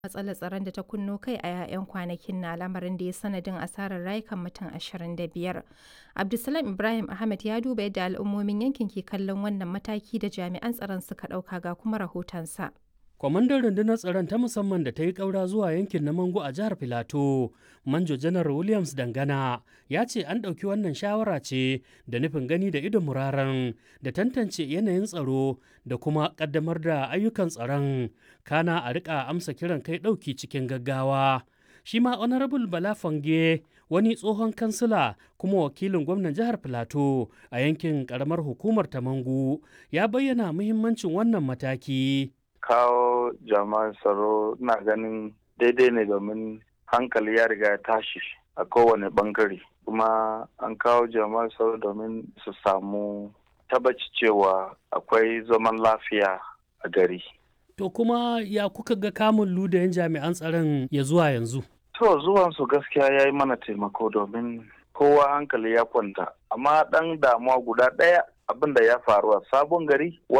matsalar tsaron da ta kunno kai a 'yan kwanakin na lamarin da ya sanadin asarar rayukan mutum 25. Abdulsalam Ibrahim Ahmed ya duba yadda al'ummomin yankin ke kallon wannan mataki da jami'an tsaron suka ɗauka ga kuma rahotonsa. kwamandan rundunar tsaron ta musamman da ta yi ƙaura zuwa yankin na mango a jihar filato manjo janar williams dangana ya ce an ɗauki wannan shawara ce da nufin gani da idon muraren da tantance yanayin tsaro da kuma ƙaddamar da ayyukan tsaron kana a riƙa amsa kiran kai ɗauki cikin gaggawa shi ma honorable bala fange wani tsohon kansila kuma wakilin gwamnan jihar filato a yankin ƙaramar hukumar tamangu ya bayyana muhimmancin wannan mataki kawo jama'an tsaro na ganin daidai ne domin hankali ya riga ya tashi a kowane bangare kuma an kawo jama'an tsaro domin su samu tabbaci cewa akwai zaman lafiya a gari to kuma ya kuka ga kamun ludayen jami'an tsaron ya zuwa yanzu to zuwansu gaskiya ya yi mana taimako domin kowa hankali ya kwanta amma ɗan damuwa guda ɗaya abin da ya faru a sabon gari